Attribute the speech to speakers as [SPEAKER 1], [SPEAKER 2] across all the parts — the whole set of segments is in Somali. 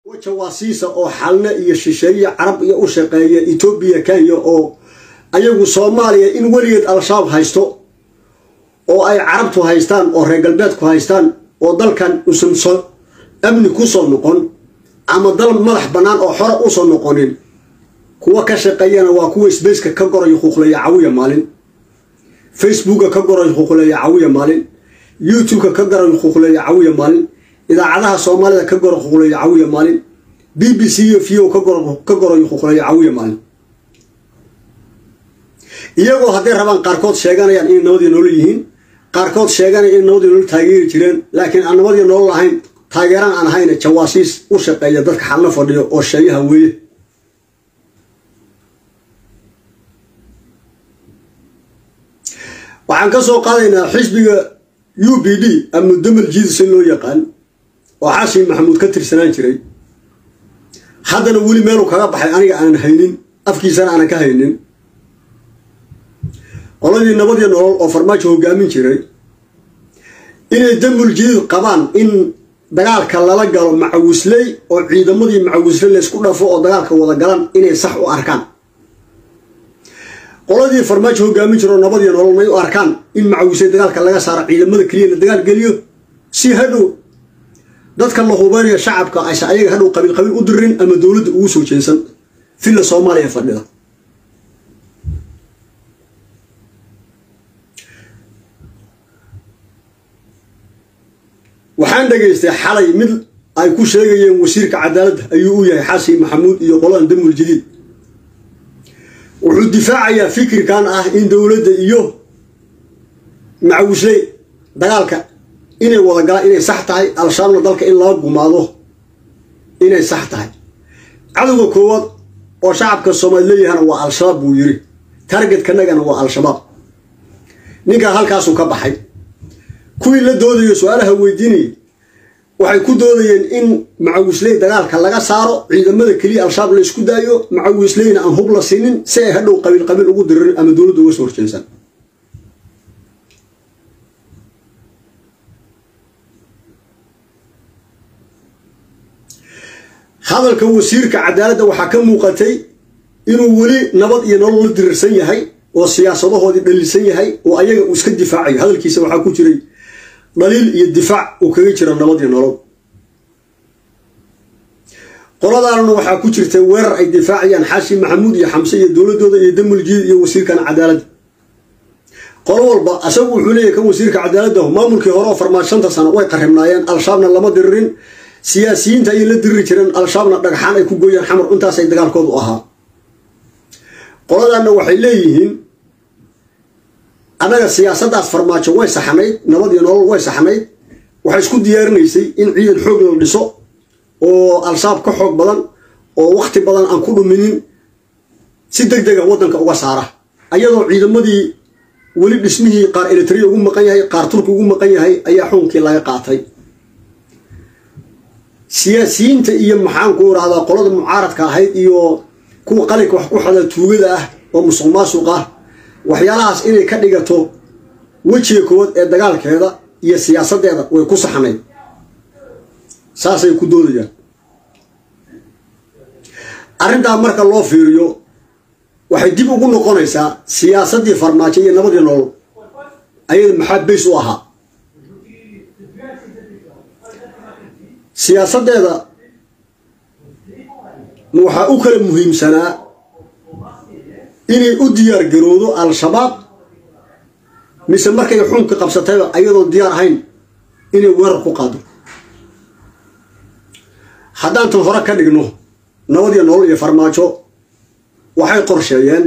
[SPEAKER 1] jawaasiisa oo xalne iyo shisheeye carab iyo u shaqeeya etoobiya kenya oo ayagu soomaaliya in weligeed al-shabaab haysto oo ay carabtu haystaan oo reer galbeedku haystaan oo dalkan usan so amni kusoo noqon ama dal madax bannaan oo xore usoo noqonin kuwa ka shaqeeyana waa kuwa sbaceka ka gorayo khuuqleeya cawiya maalin facebooka ka gorayo khuuqleeya cawiya maalin youtubeka ka gorayo khuuqleeya cawiya maalin idaacadaha soomaalida ka goro khuuqleeya cawiya maalin b b c iyo v o ka gorayo khuuqleeya cawiya maalin iyagoo hadday rabaan qaarkood sheeganayaan inay nabadii nolol yihiin qaarkood sheeganaya in nabadii nolol taageeri jireen laakiin aan nabadii nolol ahayn taageeraan aan ahayna jawaasiis u shaqeeya dadka xalna fadhiyo oo sheeyaha weeye waxaan ka soo qaadaynaa xisbiga u b d ama damal jiidis in loo yaqaan oo xasin maxamuud ka tirsanaan jiray haddana weli meeluu kaga baxay aniga aanan haynin afkiisana aanan ka haynin qoladii nabadii nolol oo farmaajo hogaamin jiray inay damul jiidid qabaan in dagaalka lala galo macawisley oo ciidamadii macawisley laysku dhafo oo dagaalka wada galan inay sax u arkaan qoladii farmaajo hogaamin jiro nabadii nolol may u arkaan in macawisley dagaalka laga saaro ciidamada keliya la dagaal geliyo si hadhow dadka la hubeynaya shacabka aysa ayaga hadhow qabiil qabiil u dirin ama dowladda ugu soo jeesan villa soomaaliya fadhida waxaan dhegaystay xalay mid ay ku sheegayeen wasiirka cadaaladda ayuu u yahay xasin maxamuud iyo qoladan damul jadiid wuxuu difaacayaa fikirkan ah in dowladda iyo macawisley dagaalka inay wada galaan inay sax tahay al-shabaabna dalka in laga gumaado inay sax tahay cadowga koowaad oo shacabka soomaali leeyahana waa al-shabaab buu yiri targetkanagana waa al-shabaab ninkaa halkaasuu ka baxay kuwii la doodayo su-aalaha weydiinayay waxay ku doodayeen in macawisley dagaalka laga saaro ciidamada keliya al-shabaab la isku daayo macawisleyna aan hub la siinin si ay hadhow qabiil qabiil ugu diririn ama dowladda uga soo horjeesan hadalka wasiirka cadaaladda waxaa ka muuqatay inuu weli nabad iyo nolol la dirirsan yahay oo siyaasadahoodii dhaliilsan yahay oo ayaga uu iska difaacayo hadalkiisa waxaa ku jiray dhaliil iyo difaac uu kaga jiro nabad iyo nolol qoladaanna waxaa ku jirta weerar ay difaacayaan xaashi maxamuud iyo xamse iyo dowladooda iyo damul jiid iyo wasiirkan cadaaladda qolo walba asagu wuxuu leeyahy kan wasiirka cadaaladda maamulkii hore oo farmaajo shanta sano way qaribnaayeen al-shabaabna lama diririn siyaasiyiinta ayay la diriri jireen al-shabaabna dhagxaan ay ku gooyaan xamar intaasay dagaalkoodu ahaa qoladaanna waxay leeyihiin annaga siyaasaddaas farmaajo way saxnayd nabad iyo nolol way saxnayd waxay isku diyaarinaysay in ciidan xoog la dhiso oo al-shabaab ka xoog badan oo wakti badan aan ku dhuminin si deg dega waddanka uga saara ayadoo ciidamadii weli dhismihii qaar elitria ugu maqan yahay qaar turki ugu maqan yahay ayaa xukunkii laga qaatay siyaasiyiinta iyo maxaanku irahdaa qolada mucaaradka ahayd iyo kuwa qalinka wax ku xada tuugada ah oo musuq maasuq ah waxyaalahaas inay ka dhigato wejiga koowaad ee dagaalkeeda iyo siyaasaddeeda way ku saxnayd saasay ku doodayaan arrintaa marka loo fiiriyo waxay dib ugu noqonaysaa siyaasaddii farmaajo iyo nabadii nolol ayada maxaa bays u ahaa siyaasaddeeda ma waxaa u kala muhiimsanaa inay u diyaar garoodo al-shabaab mise markay xunka qabsatayba ayadoon diyaar ahayn inay weerar ku qaado haddaan tan hore ka dhigno nabadiyo nolol iyo farmaajo waxay qorsheeyeen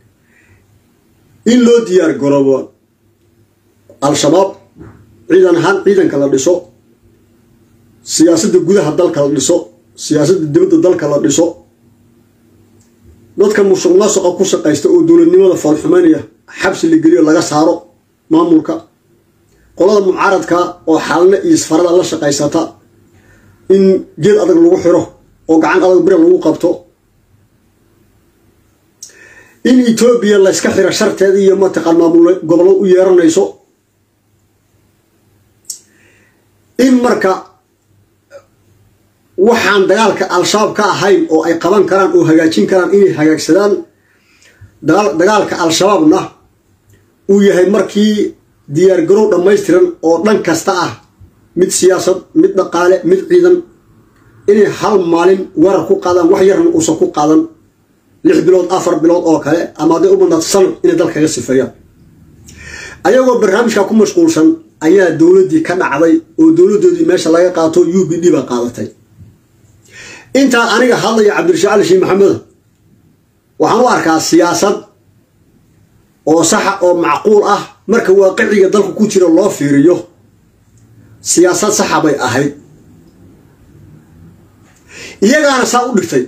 [SPEAKER 1] in loo diyaar garoobo al-shabaab ciidan ahaan ciidanka la dhiso siyaasadda gudaha dalka la dhiso siyaasadda dibadda dalka la dhiso dadka musuq maasuqa ku shaqaysta oo dowladnimada foolxumeynaya xabsi la geliyo laga saaro maamulka qolada mucaaradka oo xalne iyo isfarada la shaqaysata in geed adag lagu xiro oo gacan adag bire lagu qabto in etoobiya layska xiro sharteeda iyo mataqaan maamul gobollo u yeeranayso in marka waxaan dagaalka al-shabaab ka ahayn oo ay qaban karaan oo hagaajin karaan inay hagaagsadaan dagaalka al-shabaabna uu yahay markii diyaargarow dhammaystiran oo dhan kasta ah mid siyaasad mid dhaqaale mid ciidan inay hal maalin weerar ku qaadaan wax yarna uusan ku qaadan lix bilood afar bilood oo kale ama hadday u badnaato sanad inay dalkaga sifeeyaan ayagoo barnaamijka ku mashquulsan ayaa dowladdii ka dhacday oo dowladdoodii meesha laga qaato u b d baa qaadatay intaa aniga hadlaya cabdirashiid cali shiin maxamed waxaan u arkaa siyaasad oo saxa oo macquul ah marka waaqiciga dalku ku jira loo fiiriyo siyaasad saxa bay ahayd iyagaana saa u dhigtay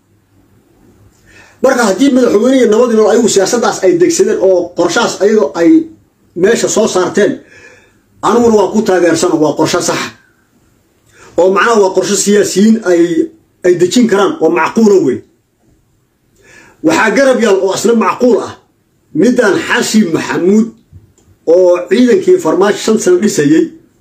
[SPEAKER 1] marka haddii madaxweyne iyo nabadii nool ayagu siyaasaddaas ay degsadeen oo qorshahaas ayagoo ay meesha soo saarteen aniguna waan ku taageersano waa qorsho saxa oo macnaha waa qorsho siyaasiyiin ay ay dejin karaan oo macquula wey waxaa garab yaal oo asna macquul ah middan xashi maxamuud oo ciidankii farmaajo shan sano dhisayey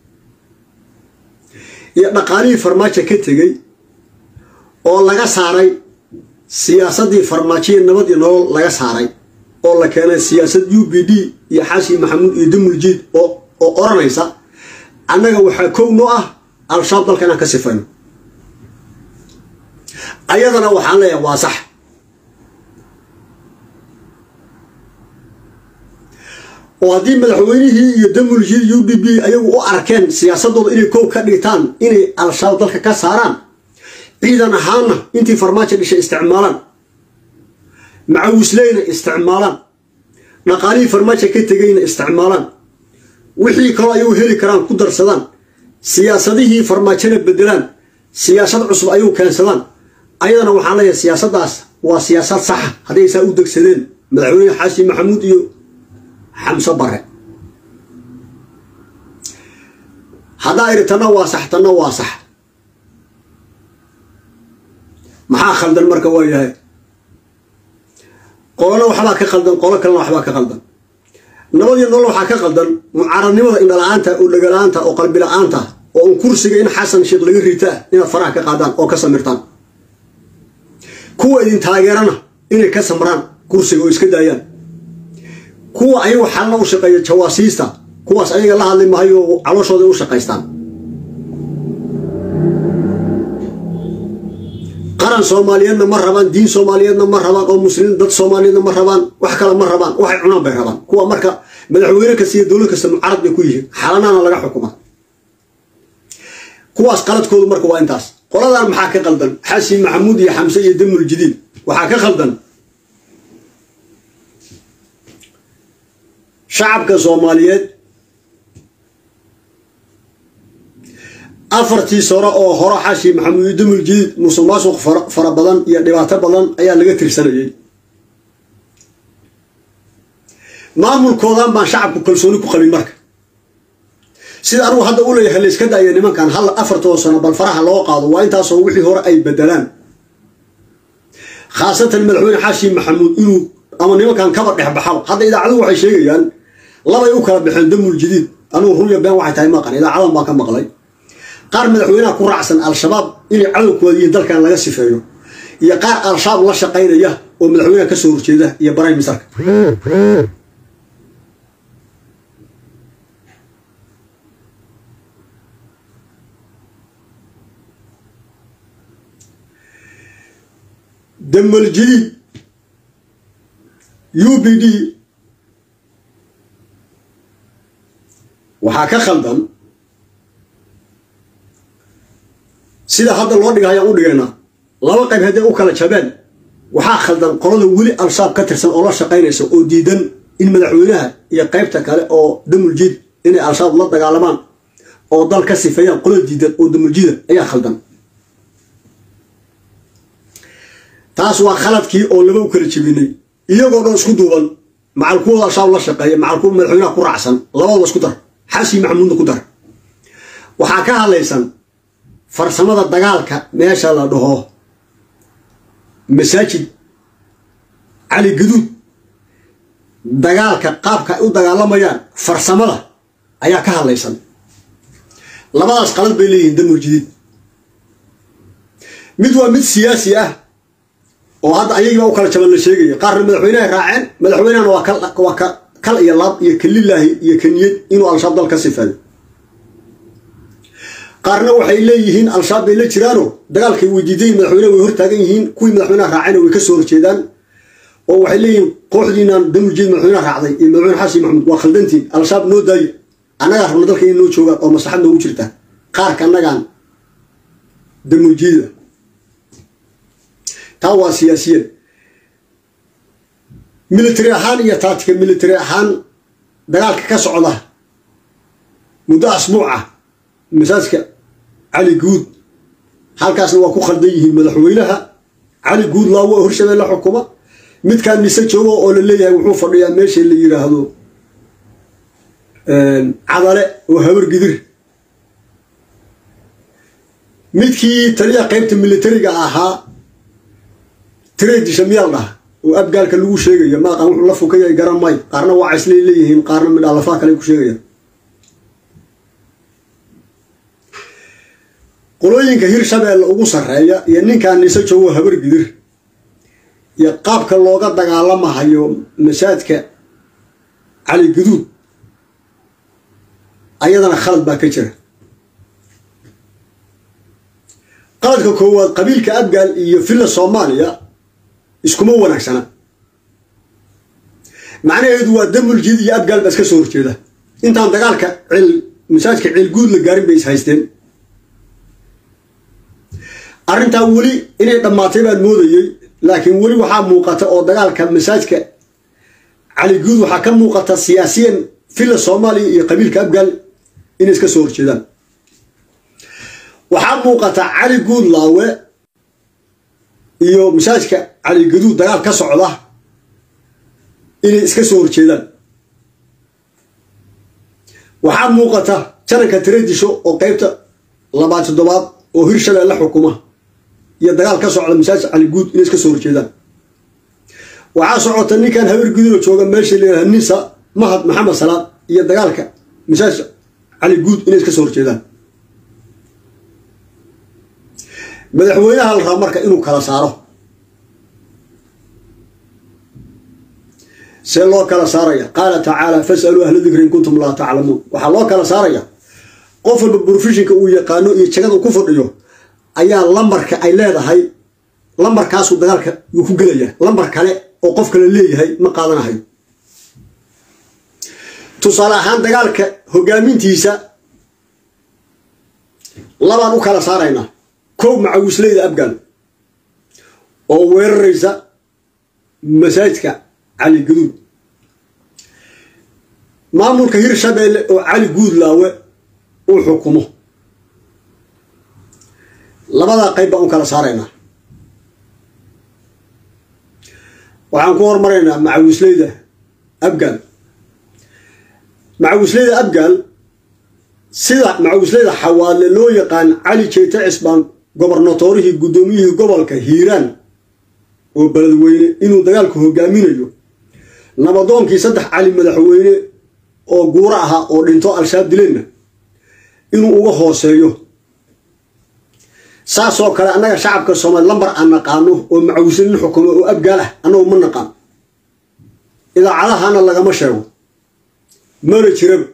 [SPEAKER 1] iyo dhaqaalihii farmaajo ka tegey oo laga saaray siyaasaddii farmaajoya nabad iyo nolol laga saaray oo la keenay siyaasad u b d iyo xashi maxamuud iyo damuljiid oo oo oranaysa annaga waxaa kow noo ah al-shabaab dalka inaan ka sifayno ayadana waxaan leeyahay waa sax oo haddii madaxweynihii iyo damuljiid u d b ayagu u arkeen siyaasadooda inay kow ka dhigtaan inay al-shabaab dalka ka saaraan ciidan ahaanna intii farmaajo dhishay isticmaalaan macawisleyna isticmaalaan dhaqaalihii farmaajo ka tegayna isticmaalaan wixii kaloo ayagu heli karaan ku darsadaan siyaasadihii farmaajona bedelaan siyaasad cusub ayagu keensadaan ayadana waxaan leeyahay siyaasaddaas waa siyaasad saxa hadday saa u degsadeen madaxweyne xaashi maxamuud iyo xamse bare haddaa idhi tanna waa sax tanna waa sax maxaa khaldan marka waa yahay qolona waxbaa ka khaldan qolo kalena waxbaa ka khaldan nabadiyo nolol waxaa ka khaldan mucaaradnimada indhala-aanta oo dhagala-aanta oo qalbila-aanta oo un kursiga in xasan sheekh laga ritaa inaad faraha ka qaadaan oo ka samirtaan kuwa idin taageerana inay ka samraan kursiga oo iska daayaan kuwa ayagu xalna u shaqeeya jawaasiista kuwaas ayaga la hadli mahayo calooshooda u shaqaystaan qaran soomaaliyeedna ma rabaan diin soomaaliyeedna ma rabaan oo muslimiin dad soomaaliyeedna ma rabaan wax kale ma rabaan waxay cunaan bay rabaan kuwa marka madaxweyne kasta iyo dowlad kasta mucarad bay ku yihiin xalanaana laga xukuma kuwaas qaladkoodu marka waa intaas qoladan maxaa ka qaldan xashi maxamuud iyo xamse iyo damul jadiid waxaa ka khaldan shacabka soomaaliyeed afartii sano oo hore xashi maxamuud iyo damul jadiid musuq maasuq fara badan iyo dhibaato badan ayaa laga tirsanayay maamulkoodan baan shacabku kalsooni ku qabin marka sida anugu hadda u leeyahay la iska daaya nimankan hal afartoo sano bal faraha loo qaado waa intaasoo wixii hore ay bedelaan khaasatan madaxweyne xaashi maxamuud inuu ama nimankan kaba dhexbaxaba hadda idaacaduhu waxay sheegayaan labay u kala baxeen damul jadiid anugu runya been waxay tahay maqan idaacadan baan ka maqlay qaar madaxweynaha ku raacsan al-shabaab inay cadowkooda iyo dalkan laga sifeeyo iyo qaar al-shabaab la shaqaynaya oo madaxweynaha kasoo horjeeda iyo barayn misarka damal jadiid u b d waxaa ka khaldan sida hadda loo dhiga ayaan u dhigaynaa laba qayb hadday u kala jabeen waxaa khaldan qolada weli al-shabaab ka tirsan oo la shaqaynaysa oo diidan in madaxweynaha iyo qaybta kale oo damuljiid inay al-shabaab la dagaalamaan oo dal ka sifeeyaan qolada diidan oo damuljiida ayaa khaldan taas waa khaladkii oo laba u kala jebinay iyagoo dhan isku duuban macal kuwooda al-shabaab la shaqeeya macal kuwa madaxweynaha ku raacsan labadaba isku dar xashi maxamuudna ku dar waxaa ka hadlaysan farsamada dagaalka meesha la dhaho masaajid cali gaduud dagaalka qaabka ay u dagaalamayaan farsamada ayaa ka hadlaysan labadaas qalad bay leeyihiin damul jadiid mid waa mid siyaasi ah oo hadda ayagiibaa u kala jaban la sheegaya qaarna madaxweyneha raaceen madaxweynehana waa ka kal iyo laab iyo kalilaahi iyo kaniyad inuu al-shabaab dal ka sifaado qaarna waxay leeyihiin al-shabaab bay la jiraano dagaalkay weydiidayin madaxweyneha way hortaagan yihiin kuwii madaxweyneha raacayna way ka soo horjeedaan oo waxay leeyihiin kooxdiinaan damujeed madaxweyneha raacday iyo madaxweyne xasan maxamuud waa khaldantiin al-shabaab noo daayo annagaa rabna dalka inay noo joogaan oo maslaxad noogu jirta qaarka annagaan damujeeda taa waa siyaasiyan military ahaan iyo taatika military ahaan dagaalka ka socda muddo asbuuca masaajka cali guud halkaasna waa ku khaldan yihiin madaxweynaha cali guud laawo oo hirshabeelle xukuma midkaan mise joogo oo la leeyahay wuxuu fadhiyaa meesha la yiraahdo cadale oo habar gidir midkii taliya qaybta militariga ahaa tredisha miyaal dhah oo abgaalka lagu sheegayo maaqan wuxuu la fukaya garan may qaarna waa cayslay leeyihiin qaarna midhaalafaha kale ku sheegayaan qolooyinka hirshabeelle ugu sarreeya iyo ninkaan nise joogo habar gidir iyo qaabka looga dagaalamahayo masaajka cali guduud ayadana khalad baa ka jira qaladka koowaad qabiilka abgaal iyo villa soomaaliya iskuma wanaagsana macnaheedu waa damuljid iyo abgaal baa iska soo horjeeda intaan dagaalka cil masaajka cilguud la gaarin bay is haysteen arrintaa weli inay dhammaatay baan moodayey laakiin weli waxaa muuqata oo dagaalka masaajka cali guud waxaa ka muuqata siyaasiyan villa soomaaliya iyo qabiilka abgaal inay iska soo horjeedaan waxaa muuqata cali guud laawe iyo masaajka cali gaduud dagaal ka socda inay iska soo horjeedaan waxaa muuqata jananka taredisho oo qeybta labaad toddobaad oo hirshabeelle xukuma iyo dagaal ka socda masaajka cali guud inay iska soo horjeedaan waxaa socota ninkan habar gudulo jooga meesha la yidhaha nisa mahad maxamed salaad iyo dagaalka masaajka cali guud inay iska soo horjeedaan madaxweynaha la raba marka inuu kala saaro see loo kala saaraya qaala tacaala fasaluu ahla dikri in kuntum laa taclamuun waxaa loo kala saaraya qof walba brofeshinka uu yaqaano iyo jagada ku fadhiyo ayaa lambarka ay leedahay lambarkaasuu dagaalka yuu ku gelaya lambar kale oo qof kale leeyahay ma qaadanahayo tusaale ahaan dagaalka hogaamintiisa labaan u kala saaraynaa kow macawisleyda abgaal oo weeraraysa masaajidka cali gaduud maamulka hirshabeelle oo cali guudlaawe uu xukumo labadaa qayb baan u kala saaraynaa waxaan ku hormaraynaa macawisleyda abgaal macawisleyda abgaal sida macawisleyda xawaadle loo yaqaan cali jeyte cisbaan gobarnatorihii guddoomiyihii gobolka hiiraan oo beledweyne inuu dagaalku hogaaminayo nabadoonkii saddex cali madaxweyne oo guuro ahaa oo dhinto al-shabaab dileenna inuu uga hooseeyo saasoo kale annaga shacabka soomaali lambar aan naqaano oo macawislin xukumo oo abgaal ah annagu ma naqaan idaacadahana lagama sheego mana jiraba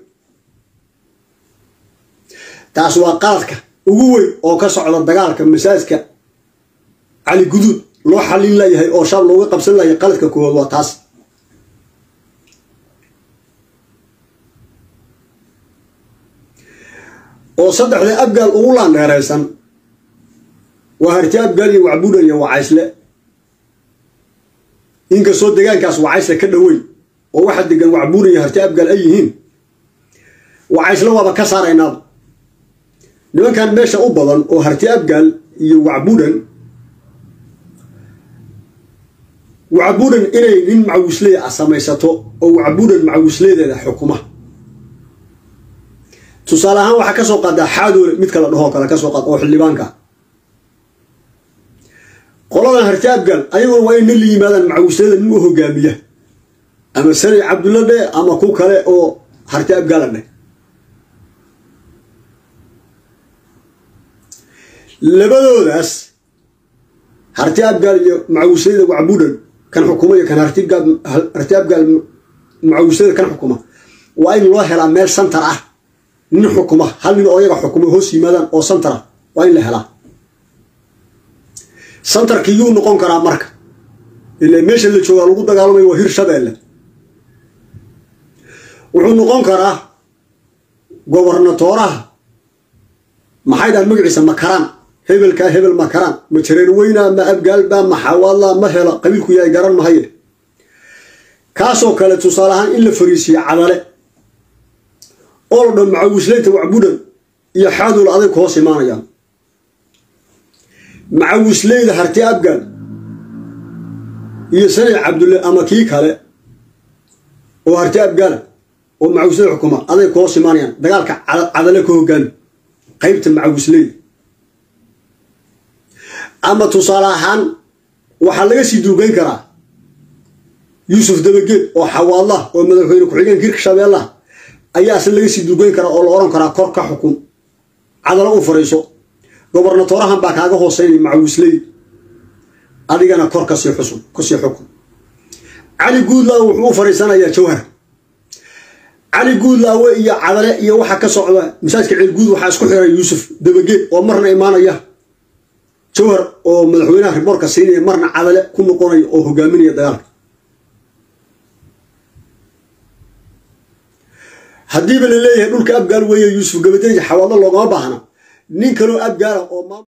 [SPEAKER 1] taas waa qaladka ugu weyn oo ka socda dagaalka masaajka cali guduud loo xallin layahay oo shaab looga qabsan layahay qaladka koowaad waa taas oo saddexda abgaal ugu laandheeraysan waa harti abgaal iyo wacbudan iyo wacaysle inkastoo degaankaas wacaysle ka dhoweyn oo waxa degan wacbudan iyo harti abgaal ay yihiin wacaysle waaba ka saaraynaaba nimankan meesha u badan oo harti abgaal iyo wacbudan wacbudan inay nin macawisley ah samaysato oo wacbudan macawisleedeeda xukuma tusaale ahaan waxaa kasoo qaadaa xaadoole mid kala dhahoo kale kasoo qaad oo xildhibaanka qoladan harti abgaal ayaguna waa in nin la yimaadaan macawisleyada nin u hogaamiya ama sani cabdulla dhe ama ku kale oo harti abgaala dheh labadoodaas harti abgaal iyo macawisleyda wacbuudhan kan xukuma iyo kan harti abgaal macawisleyda kan xukuma waa in loo helaa meel santar ah nin xukuma hal nin oo iyaga xukuma hoos yimaadaan oo santar ah waa in la helaa santarkii yuu noqon karaa marka ila meesha la joogaa lagu dagaalamaya waa hir shabeelle wuxuu noqon karaa gobernatooraha maxay dhahan magaciisa makaraan hebelkaa hebel makaraan ma jareer weynaa ma abgaalbaa ma xawaadlaa ma helo qabiilku yahay garan mahaye kaasoo kale tusaale ahaan in la fariisiye cadale oo la dhan macawisleyta wacbudan iyo xaadul aday ku hoos imaanayaan macawisleyda harti abgaal iyo sani cabdulle ama kii kale oo harti abgaala oo macawisleyda xukuma aday ku hoos imaanayaan dagaalka cadale ka hogaami qaybta macawisleyda ama tusaale ahaan waxaa laga sii duugeyn karaa yuusuf dabageed oo xawaadlah oo madaxweyne ku-xigeenka hirka shabeellaha ayaa asna laga sii duugeyn karaa oo la odhan karaa kor ka xukun cadalo u fariiso gobernatoorahan baa kaaga hooseynay macawisley adigana kor kasii xusun kasii xukun cali guudlaawe wuxuu u fariisanayaa jawhar cali guudlaawe iyo cadale iyo waxa ka socda masaajka ceelguud waxaa isku xiray yuusuf dabageed oo marna imaanaya jawhar oo madaxweynaha riboorka siinaya marna cadale ku noqonaya oo hogaaminaya dagaalka haddiiba la leeyahay dhulka abgaal weeye yuusuf gabadeeji xawaadlo loogama baahna nin kaloo abgaala oo